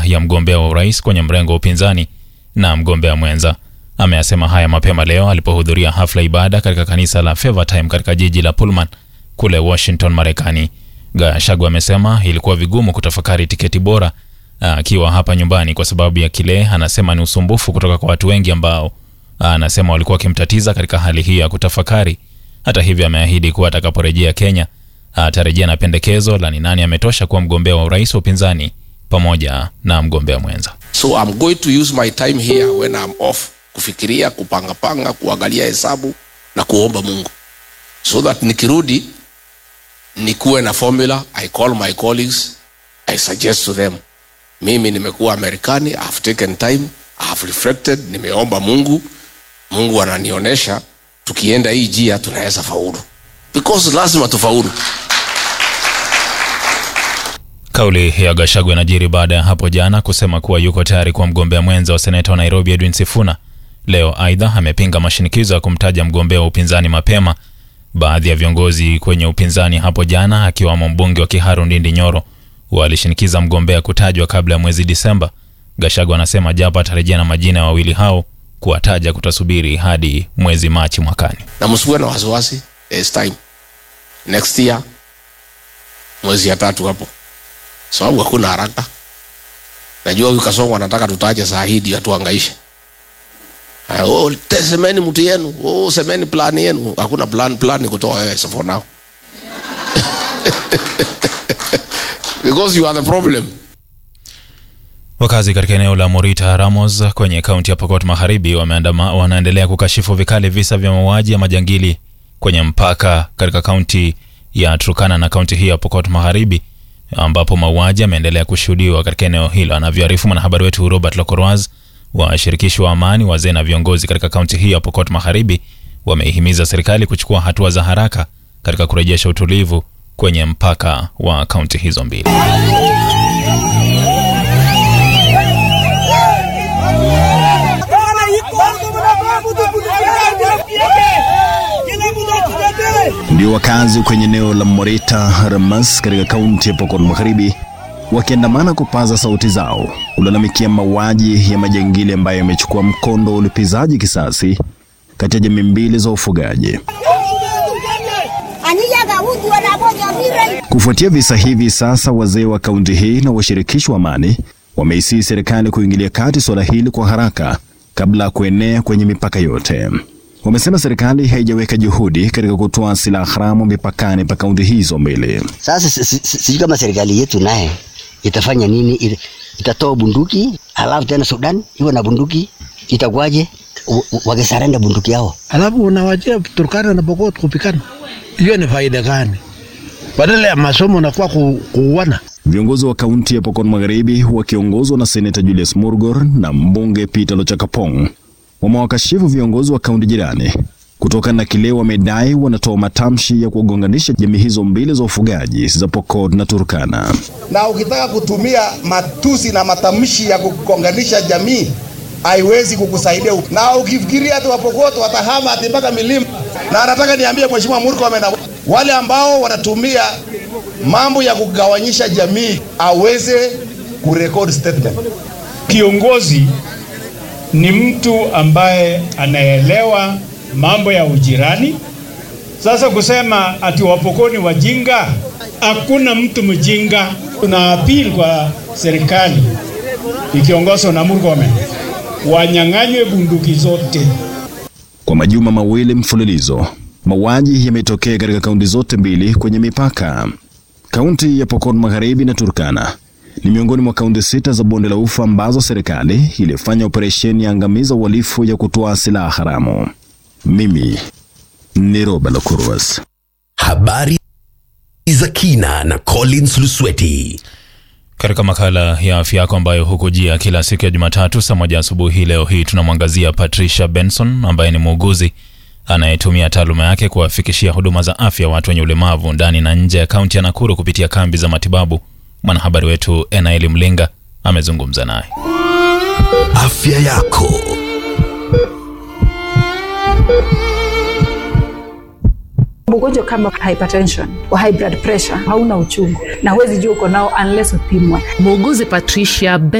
baina ya mgombea wa urais kwenye mrengo wa upinzani na mgombea mwenza. Ameyasema haya mapema leo alipohudhuria hafla ibada katika kanisa la Favor Time katika jiji la Pullman kule Washington, Marekani. Gachagua amesema ilikuwa vigumu kutafakari tiketi bora akiwa hapa nyumbani kwa sababu ya kile anasema ni usumbufu kutoka kwa watu wengi ambao anasema walikuwa wakimtatiza katika hali hii ya kutafakari. Hata hivyo, ameahidi kuwa atakaporejea Kenya atarejea na pendekezo la ni nani ametosha kuwa mgombea wa urais wa upinzani pamoja na mgombea mwenza. So I'm going to use my time here when I'm off kufikiria, kupangapanga, kuangalia hesabu na kuomba Mungu so that nikirudi nikuwe na formula. I call my colleagues, I suggest to them, mimi nimekuwa Marekani, I have taken time, I have reflected, nimeomba Mungu, Mungu ananionyesha tukienda hii njia tunaweza faulu, because lazima tufaulu. Kauli ya Gachagua inajiri baada ya hapo jana kusema kuwa yuko tayari kuwa mgombea mwenza wa seneta wa Nairobi Edwin Sifuna. Leo aidha amepinga mashinikizo ya kumtaja mgombea wa upinzani mapema. Baadhi ya viongozi kwenye upinzani hapo jana, akiwamo mbunge wa Kiharu Ndindi Nyoro, walishinikiza mgombea kutajwa kabla ya mwezi Disemba. Gachagua anasema japo atarejea na majina ya wawili hao, kuwataja kutasubiri hadi mwezi Machi mwakani. Na msikuwe na wasiwasi, there's time next year, mwezi ya tatu hapo sababu so, hakuna haraka. Najua huyu Kasongo anataka tutaje saa hii ndio atuhangaishe. Oh, semeni mtu yenu, oh, semeni plan yenu. Hakuna plan, plan ni kutoa wewe so for now. Because you are the problem. Wakazi katika eneo la Morita Ramos kwenye kaunti ya Pokot Magharibi wameandama wanaendelea kukashifu vikali visa vya mauaji ya majangili kwenye mpaka katika kaunti ya Turkana na kaunti hii ya Pokot Magharibi ambapo mauaji yameendelea kushuhudiwa katika eneo hilo, anavyoarifu mwanahabari wetu Robert Lokorwaz. Washirikishi wa amani, wazee na viongozi katika kaunti hii ya Pokot Magharibi wameihimiza serikali kuchukua hatua za haraka katika kurejesha utulivu kwenye mpaka wa kaunti hizo mbili. Ndio wakazi kwenye eneo la Morita Ramas katika kaunti ya Pokot Magharibi wakiandamana kupaza sauti zao kulalamikia mauaji ya majangili ambayo yamechukua mkondo wa ulipizaji kisasi kati ya jamii mbili za ufugaji. Kufuatia visa hivi, sasa wazee wa kaunti hii na washirikishi wa amani wameisii serikali kuingilia kati suala hili kwa haraka kabla ya kuenea kwenye mipaka yote. Wamesema serikali haijaweka juhudi katika kutoa silaha haramu mipakani pa kaunti hizo mbili. Sasa sijui kama serikali yetu naye itafanya nini? Itatoa bunduki alafu tena Sudan iwe na bunduki, itakuwaje? Wakisarenda bunduki yao alafu unawachia Turkana na Pokot kupikana, hiyo ni faida gani? Badala ya masomo nakuwa kuuana. Viongozi wa kaunti ya Pokot Magharibi wakiongozwa na seneta Julius Murgor na mbunge Peter Lochakapong wamewakashifu viongozi wa kaunti jirani kutokana na kile wamedai wanatoa matamshi ya kugonganisha jamii hizo mbili za ufugaji za Pokot na Turkana. Na ukitaka kutumia matusi na matamshi ya kugonganisha jamii haiwezi kukusaidia. Na ukifikiria ati Wapokot watahama ati mpaka milima, na nataka niambie Mheshimiwa Murkomen, wale ambao wanatumia mambo ya kugawanyisha jamii aweze kurecord statement. Kiongozi ni mtu ambaye anaelewa mambo ya ujirani. Sasa kusema ati Wapokoni wajinga, hakuna mtu mjinga. Tuna appeal kwa serikali ikiongozwa na Murkomen wanyang'anywe bunduki zote. Kwa majuma mawili mfululizo, mauaji yametokea katika kaunti zote mbili kwenye mipaka. Kaunti ya Pokot Magharibi na Turkana ni miongoni mwa kaunti sita za bonde la Ufa ambazo serikali ilifanya operesheni ya angamiza uhalifu ya kutoa silaha haramu. Mimi ni Roba Lokurwas. Habari za kina na Collins Lusweti. Katika makala ya afya yako ambayo hukujia kila siku ya Jumatatu saa moja asubuhi, leo hii tunamwangazia Patricia Benson ambaye ni muuguzi anayetumia taaluma yake kuwafikishia huduma za afya watu wenye ulemavu ndani na nje ya kaunti ya Nakuru kupitia kambi za matibabu. Mwanahabari wetu Enaeli Mlinga amezungumza naye. Afya yako Ugonjwa kama hypertension wa high blood pressure hauna uchungu na huwezi jua uko nao unless upimwe. Muuguzi Patricia